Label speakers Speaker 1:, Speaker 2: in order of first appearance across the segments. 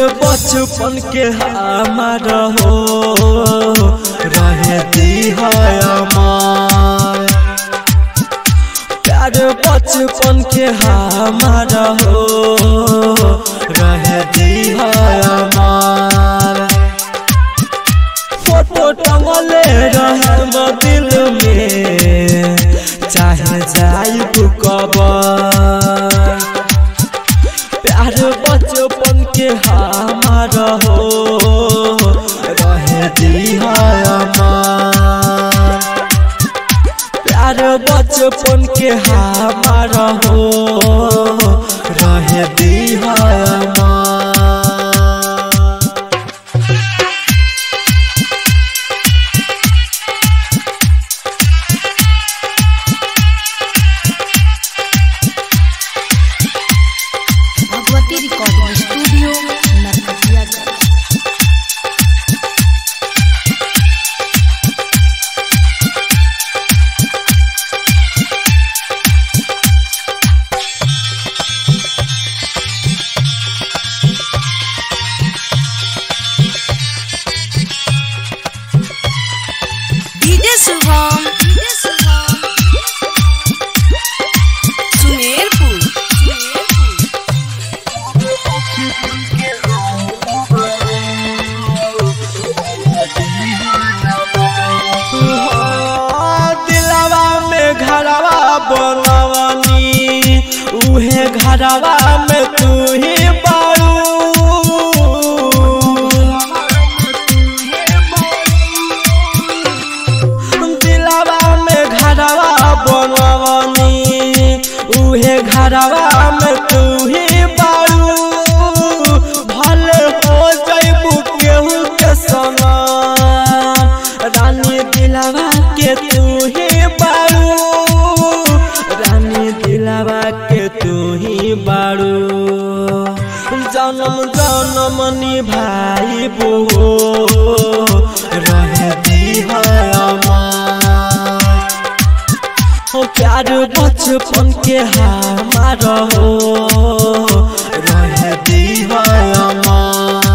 Speaker 1: बचपन के हमार हो रहे दी है अमर प्यार बचपन के हमार हो रहे दी है अमर फोटो टंगले रहे दिल में चाहे जाई कबर प्यार बचपन के हमार हो रहे दी हमार प्यार बचपन के हमार हो रहे दी हमार
Speaker 2: Bhagwati recording studio Narkatiaganj
Speaker 3: DJ Shubham Sumerpur
Speaker 1: दिलवा में घरवा बनवनी उहे घरवा में तू ही बारू दिलवा में घरवा बनवनी उहे घरवा में तू ही बारू भले हो जैबू केहू के सना रानी दिलवा के तू ही बारू रानी दिलवा के तू ही बारू जन्म जन्म निभाई बो रहे दी है अमर ओ प्यार बचपन के हमार हो रहे दी है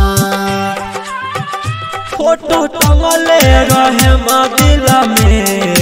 Speaker 1: अमर फोटो टंगले रहे दिल में